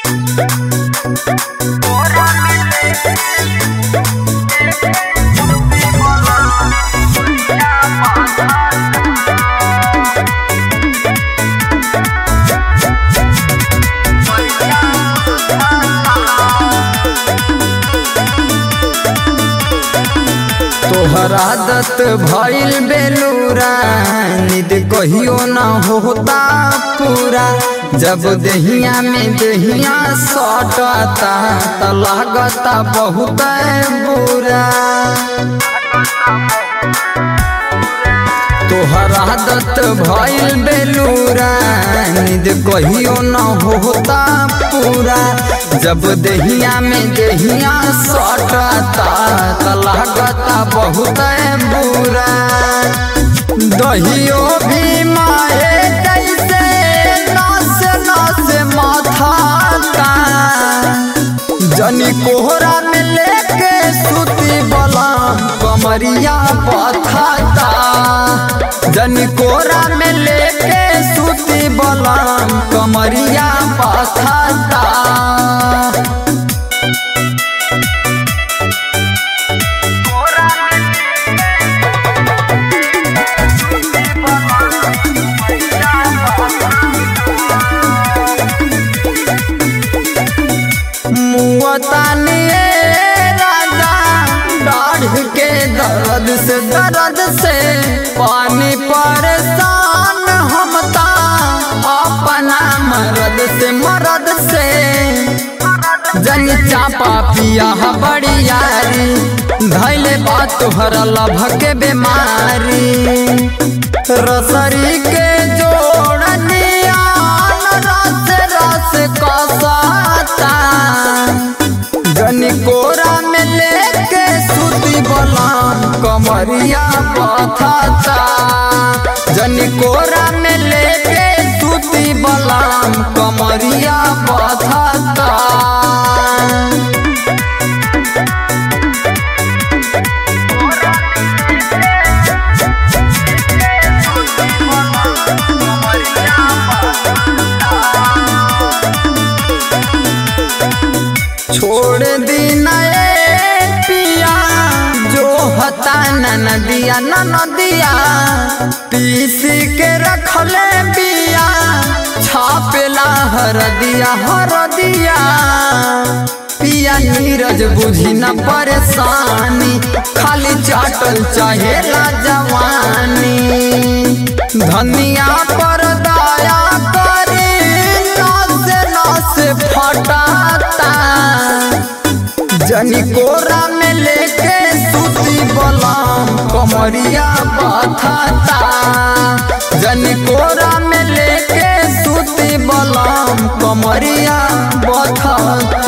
तोहर आदत भइल बेलूरा निद कहियो न होता पूरा जब दहिया में दहिया सटता त लागता बहुत बुरा तोहर आदत भइल बेलूरा निद कहियो न होता पूरा जब दहिया में दहिया सटता त लागता बहुत बुरा दहियो भी माए कैसे नस नस माथाता जनी कोहरा में लेके सुती बलाम कमरिया पथाता जनी कोहरा में लेके सुती बलाम कमरिया पथाता मुआतानिए राजा दाढ़ के दर्द से दर्द से पानी परेशान हमता अपना मरद से मरद से जन चापा पिया बड़ी यारी धैले बात तोहर लभ के बीमारी रसरी के जोड़निया रस रस कसाता जनी कोरा में लेके सुती बलाम कमरिया पथाता जनी कोरा में लेके सुती बलाम कमरिया पथाता छोड़ दी नए पिया जो हता न नदिया न नदिया पीस के रखले बिया छापेला हर दिया हर दिया पिया नीरज बुझी न परेशानी खाली चाटल चाहेला जवानी धनिया पर दया करी नस नस फटाता जनी कोरा में लेके सूती बलाम कमरिया बथाता जनी कोरा में लेके सूती बलाम कमरिया बथाता